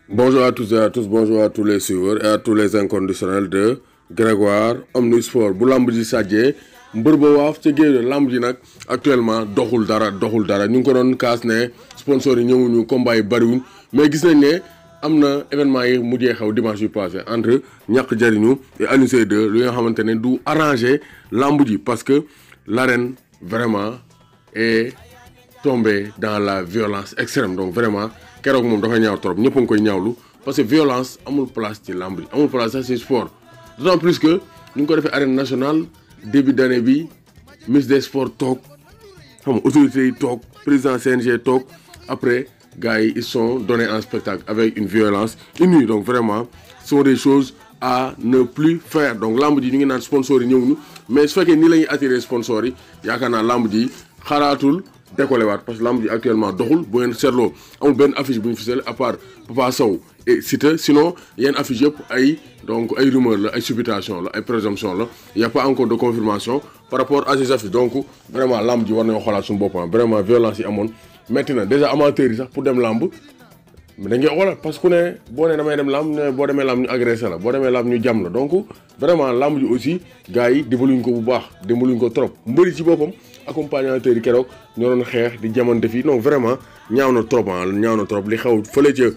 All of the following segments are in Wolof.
Bonjour à tous et à tous, bonjour à tous les suiveurs et à tous les inconditionnels de Grégoire Omnisport bu lamb ji sàjjee mbër ba waaf ca géej lamb ji nag actuellement doxul dara doxul dara ñu ngi ko doon kaas ne sponsors yi ñëwuñu combat yi bariwuñ mais gis nañ ne am na événement yi mujjee xew dimanche yu passé entre ñàkk jariñu et Alioune Seye 2 li nga xamante ne du arrangé lamb ji parce que l'arène vraiment est tombé dans la violence extrême donc vraiment keroog moom dafa ñaaw trop ñëpp a ngi koy ñaawlu parce que violence amul place ci lamb ji amul place sax ci sport d'autant plus que ñu ngi ko defee arène nationale début d'année bi ministre des sports toog xam nga autorités yi toog président CNG toog après gars yi ils sont donnés en spectacle avec une violence inouïe donc vraiment ce sont des choses à ne plus faire donc lamb ji ñu ngi naan sponsors yi ñëwuñu mais su fekkee nii la ñuy attirer sponsors yi yaakaar naa lamb ji xalaatul décollé waat parce que lamb ji actuellement doxul bu ngeen seetloo amul benn affiche bu ñu fisale à part Papa Sow et Siteu sinon yenn affiche yëpp ay donc ay rumeur la ay supputation la ay présomption la y a pas encore de confirmation par rapport à ces affiches donc vraiment lamb ji war nañoo xoolaat suñu boppam vraiment violence yi amoon métti na déjà amateurs yi sax pour dem lamb mais dañ koy xoolal parce que ku ne boo nee damay dem lamb ne boo demee lamb ñu agressé la boo demee lamb ñu jam la donc vraiment lamb ji aussi gars yi dimbaluñ ko bu baax dimbaluñ ko trop mbëri ci boppam accompagnateurs yi keroog ñoo doon xeex di jamante fii non vraiment ñaaw na trop ah ñaaw na trop li xew fële ca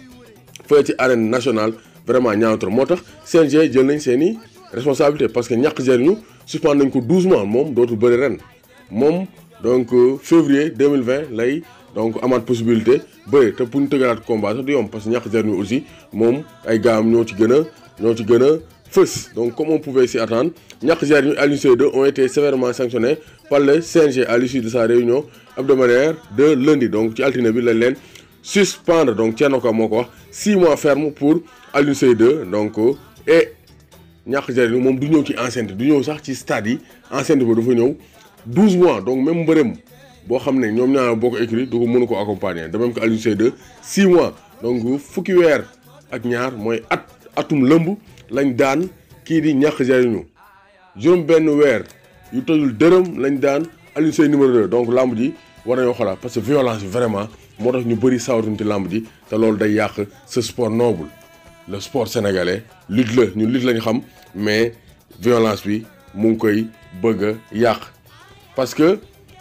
fële ci arène nationale vraiment ñaaw na trop moo tax CNG jël nañ seen i responsabilité parce que ñàkk jëriñu suspend nañ ko 12 mois moom dootul bëri ren moom donc février 2020 lay donc amaat possibilité bëri te pour ñu tëgalaat combat sax du yomb parce que ñàkk jëriñu aussi moom ay gaam ñoo ci gën a ñoo ci gën a fës donc comme on pouvait s'y attendre ñàkk jëriñu Alioune Seye 2 ont été sévèrement sanctionnés par le CNG à l'issue de sa réunion hebdomadaire de lundi donc ci altine bi lañ leen suspendre donc Thierno Ka moo ko wax 6 mois ferme pour Alioune Seye 2 donc et ñàkk jëriñu moom du ñëw ci enceinte du ñëw sax ci stade yi enceinte ba dafa ñëw 12 mois donc même mbërëm boo xam ne ñoom ñaar boo ko écrit du ko mënu ko accompagner de même que Alioune Seye 2 6 mois donc fukki weer ak ñaar mooy at atum lëmb lañ daan kii di ñàkk jëriñu juróom benn weer yu tojul dërëm lañ daan Alioune Seye numéro 2 donc lamb ji war nañoo xalaat parce que violence bi vraiment moo tax ñu bëri sawatuñ ci lamb ji te loolu day yàq ce sport noble le sport sénégalais lutte la ñun lutte lañ xam mais violence bi mu ngi koy bëgg a yàq parce que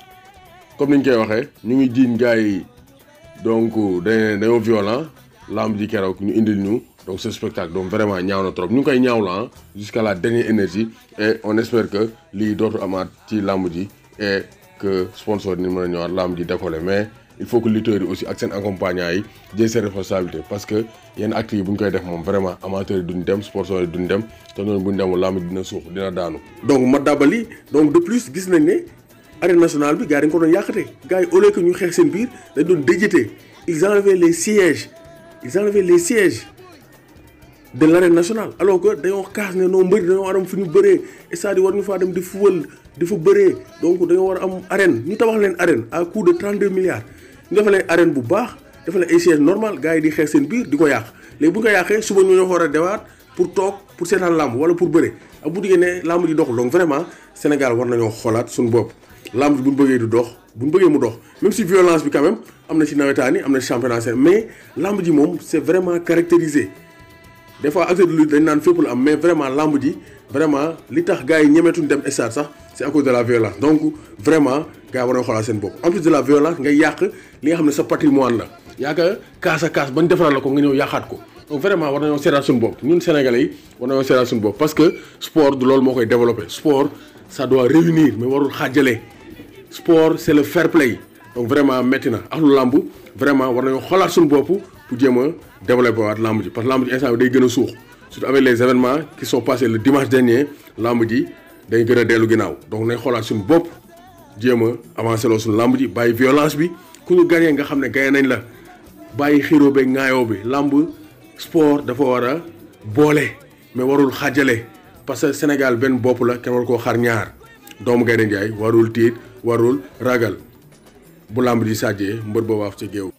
comme niñ koy waxee ñu ngi jiiñ gars yi donc dañ dañoo violent lamb ji keroog ñu indil ñu donc ce spectacle donc vraiment ñaaw na trop ñu ngi koy ñaaw la jusqu'à la dernière énergie et on espère que lii dootu amaat ci lamb ji et que sponsor ni mën a ñëwaat lamb ji décoller mais il faut que lutteurs yi aussi ak seen accompagnant yi jël seen responsabilité parce que yenn actes yi bu ñu koy def moom vraiment amateurs yi duñ dem sponsors yi duñ dem te noonu bu ñu demul lamb ji dina suux dina daanu. donc ma dabali donc de plus gis nañ ne arène nationale bi gars yi dañ ko doon yàqate gars yi au lieu que ñu xeex seen biir dañ doon déjété ils enlevaient les sièges ils enlevaient les sièges. de l'arène nationale alors que dañoo kaas ne noo mbëri dañoo war am fu ñu bëree stade war ñu faa dem di fuwal di fa bëree donc dañoo war a am arène ñu tabax leen arène à coût de 32 milliards ñu defal leen arène bu baax defal leen ay sièges normal gars yi di xeex seen biir di ko yàq léegi bu ñu ko yàqee suba ñu ñoo war a dewaat pour toog pour seetaan làmb wala pour bëre ak bu diggee ne làmb ji doxul donc vraiment Sénégal war nañoo xoolaat suñu bopp làmb ji bu ñu bëggee du dox bu ñu bëggee mu dox même si violence bi quand même am na ci nawetaan yi am na ci championnat mais làmb ji moom c'est vraiment caractérisé des fois acteur de lutte dañ naan fépp la am mais vraiment lamb ji vraiment li tax gars yi ñemeetuñ dem stade sax c'est à cause de la violence donc vraiment gars yi war na xoolaat seen bopp en plus de la violence nga yàq li nga xam ne sa patrimoine la yaakaar kaas a kaas bañ defaraat la ko nga ñëw yàqaat ko donc vraiment war nañoo seetaat suñu bopp ñun sénégalais yi war nañoo seetaat suñu bopp parce que sport du loolu moo koy développer sport ça doit réunir mais warul xaajale sport c'est le fair play donc vraiment métti na ak lu lamb vraiment war nañoo xoolaat suñu bopp pour jéem a développer waat lamb ji parce que lamb ji instant bi day gën a suux surtout avec les événements qui sont passés le dimanche dernier lamb ji day gën a dellu ginnaaw donc nañ xoolaat suñu bopp jéem a avancer loo suñu lamb ji bàyyi violence bi ku ñu gagné nga xam ne gagné nañ la bàyyi xiroo beeg ŋaayoo bi lamb sport dafa war a boole mais warul xaajale parce que Sénégal benn bopp la kenn war koo xar ñaar doomu Gaynde Njaay warul tiit warul ragal bu lamb ji sàjjee mbër boobaaf ca géew